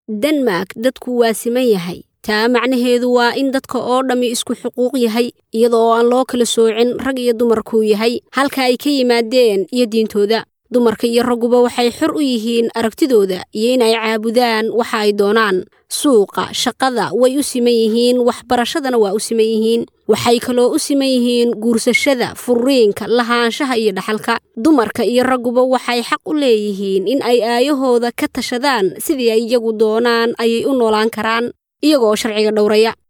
denmark dadku waa siman yahay taa macnaheedu waa in dadka oo dhammi isku xuquuq yahay iyada oo aan loo kala soocin rag iyo dumarkuu yahay halka ay ka yimaadeen iyo diintooda dumarka iyo ragguba waxay xor u yihiin aragtidooda iyo inay caabudaan waxa ay doonaan suuqa shaqada way u siman yihiin waxbarashadana waa u siman yihiin waxay kaloo u siman yihiin guursashada furiinka lahaanshaha iyo dhaxalka dumarka iyo ragguba waxay xaq u leeyihiin in ay aayahooda ka tashadaan sidii ay iyagu doonaan ayay u noolaan karaan iyagoo sharciga dhowraya